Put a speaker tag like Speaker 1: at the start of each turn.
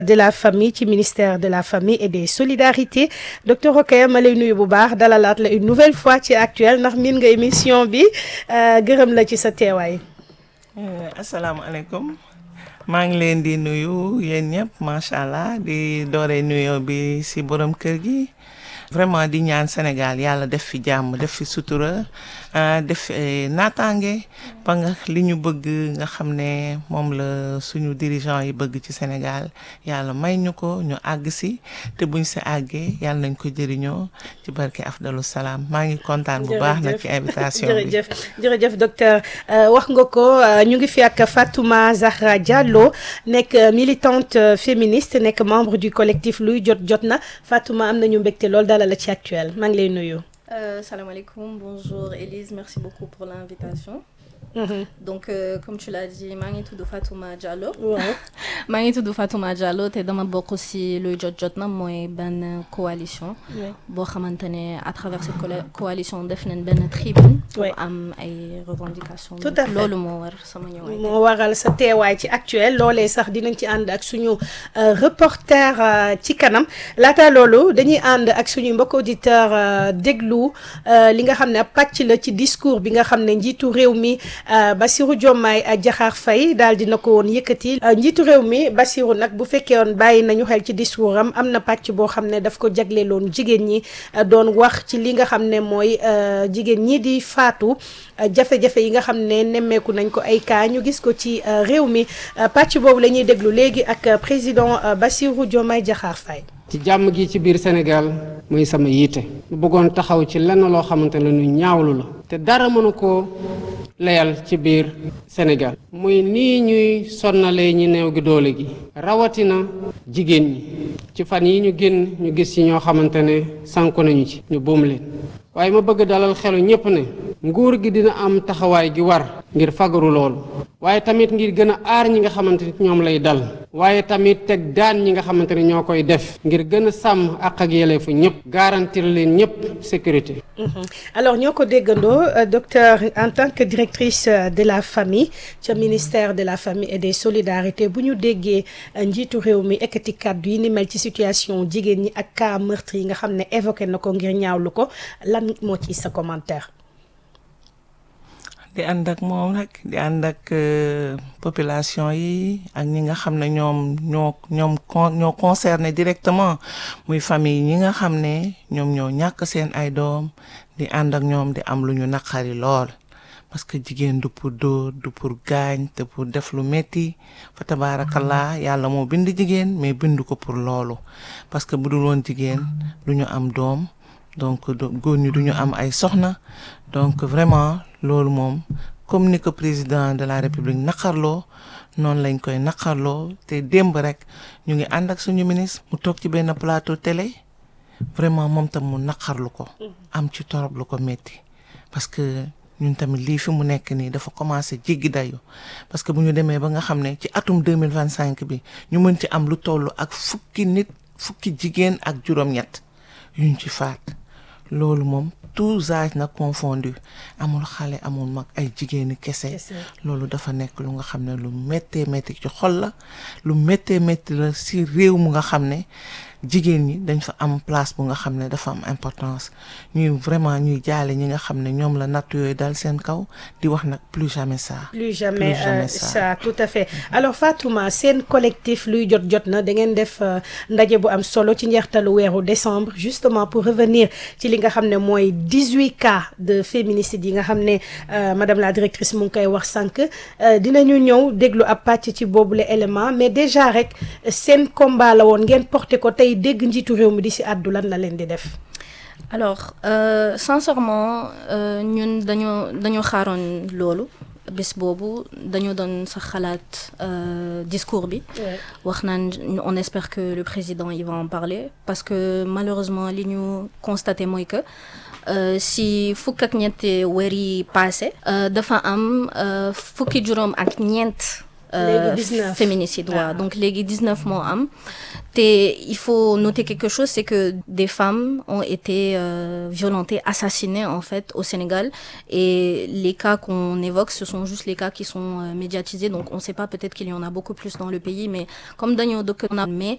Speaker 1: de la famille ci ministère de la famille et des solidarités docteur Rokhaya ma lay nuyu bu baax dalalaat la une nouvelle fois ci actuel ndax miin nga émission bi gërëm la ci sa teewaay.
Speaker 2: asalaamaaleykum maa ngi leen di nuyu yéen ñëpp macha allah di doore nuyoo bi si borom kër gi vraiment di ñaan Sénégal yàlla def fi jàmm def fi sutura def fi naataange ba nga li ñu bëgg nga xam ne moom la suñu dirigeant yi bëgg ci Sénégal yàlla may ñu ko ñu àgg si te buñ si àggee yàlla nañ ko jëriñoo ci barke afdalu salaam maa ngi kontaan bu baax nag ci invitation bi
Speaker 1: jërëjëf jërëjëf docteur wax nga ko ñu ngi fi ak Fatouma Zahra Diallo nekk militante féministe nekk membre du collectif luy jot jot na Fatouma am nañu mbégte lool dalal la ci actuel maa ngi lay nuyu.
Speaker 3: Euh, salam alaikum, bonjour Elise, merci beaucoup pour l'invitation. Mmh. Donc, euh, comme tu l'as dit, maa ngi tudd Fatouma Diallo.
Speaker 1: waaw
Speaker 3: maa ngi tudd Fatouma Diallo te dama bokk ci luy jot jot na mooy benn coalition. boo xamante ne à travers cette coalition def nañ benn tribune. pour am ay revendications.
Speaker 1: tout à fait
Speaker 3: loolu moo war sama ñëwaay.
Speaker 1: moo waral sa teewaay ci actuel loolee sax dinañ ci ànd ak suñu reporter ci kanam laata loolu dañuy ànd ak suñu mbokk auditeur déglu li nga xam ne pàcc la ci discours bi nga xam ne njiitu réew mi. Bassirou Diomaye Diakhar Faye daal dina ko woon yëkkati njiitu réew mi Bassirou nag bu fekkee woon bàyyi nañu xel ci discours am am na pàcc boo xam ne daf ko jagleeloon jigéen ñi doon wax ci li nga xam ne mooy jigéen ñi di faatu jafe-jafe yi nga xam ne nemmeeku nañ ko ay cas ñu gis ko ci réew mi pàcc boobu la ñuy déglu léegi ak président Bassirou Diomaye Diakhar Faye
Speaker 4: ci jàmm gi ci biir Sénégal mooy sama yiite mu bëggoon taxaw ci lenn loo xamante ne lu ñaawlu la te dara mënu koo layal ci biir Sénégal muy nii ñuy sonnalee ñi néew gi doole gi rawatina jigéen ñi ci fan yi ñu génn ñu gis ci ñoo xamante ne sànku nañu ci ñu boom leen waaye ma bëgg dalal xelu ñépp ne nguur gi dina am taxawaay gi war ngir fagaru loolu waaye tamit ngir gën a aar ñi nga xamante ni ñoom lay dal waaye tamit teg daan ñi nga xamante ne ñoo koy def ngir gën a sàmm àq ak yelleefu ñëpp garantir leen ñëpp sécurité.
Speaker 1: alors ñoo ko déggandoo docteur en tant que directrice de la famille ca ministère de la famille et des solidarités bu ñu déggee njiitu réew mi ekkati kàddu yi ni mel ci situation jigéen ñi ak cas meurtre yi nga xam ne évoqué na ko ngir ñaawlu ko lan moo ci sa commentaire.
Speaker 2: di ànd ak moom rek di ànd ak population yi ak ñi nga xam ne ñoom ñoo ñoom ñoo concerné directement muy famille ñi nga xam ne ñoom ñoo ñàkk seen ay doom di ànd ak ñoom di am lu ñu naqari lool parce que jigéen du pour dóor du pour gaañ te pour def lu metti fa tabaarakallaa yàlla moo bind jigéen mais bind ko pour loolu parce que bu dul woon jigéen du ñu am doom donc góor ñi du ñu am ay soxna donc vraiment loolu moom comme ni ko président de la république naqarloo noonu lañ koy naqarloo te démb rek ñu ngi ànd ak suñu ministre mu toog ci benn plateau télé vraiment moom tam mu naqarlu ko am ci torop lu ko metti parce que ñun tamit lii fi mu nekk nii dafa commencé jéggi dayu parce que bu ñu demee ba nga xam ne ci atum deux mille vingt cinq bi ñu mën ci am lu toll ak fukki nit fukki jigéen ak juróom-ñett yuñ ci faat loolu moom tous âges nag confondu amul xale amul mag ay jigéeni kese loolu dafa nekk lu nga xam ne lu méttee métti ci xol la lu méttee métti la si réew mu nga xam ne jigéen ñi dañ fa am place bu nga xam ne dafa am importance ñuy vraiment ñuy jaale ñi nga xam ne ñoom la natt yooyu dal seen kaw di wax nag plus jamais ça.
Speaker 1: plus jamais ça tout à fait alors Fatouma seen collectif luy jot jot na da ngeen def ndaje bu am solo ci njeextalu weeru décembre justement pour revenir ci li nga xam ne mooy dix-huit cas de féminicide yi nga xam ne madame la directrice mu ngi koy wax sànq dinañu ñëw déglu ab pàcc ci boobule élément mais déjà rek seen combat la woon ngeen porté ko tey dégg njiitu réew mi di si àddu lan la leen di def.
Speaker 3: alors euh, sincèrement ñun euh, dañoo dañoo xaaroon loolu bés boobu dañoo doon sax xalaat euh, discours bi. wax naan on espère que le président il va en parler parce que malheureusement li ñu constaté mooy que. Uh, si fukk ak ñetti weer yi passé uh, dafa am uh, fukki juróom ak ñeent féminicide waaw donc léegi 19 moo am te il faut noter quelque chose c'est que des femmes ont été euh, violentées assassinées en fait au Sénégal et les cas qu'on évoque ce sont juste les cas qui sont euh, médiatisés donc on sait pas peut-être qu'il y en a beaucoup plus dans le pays mais comme dañoo dëkk on a mais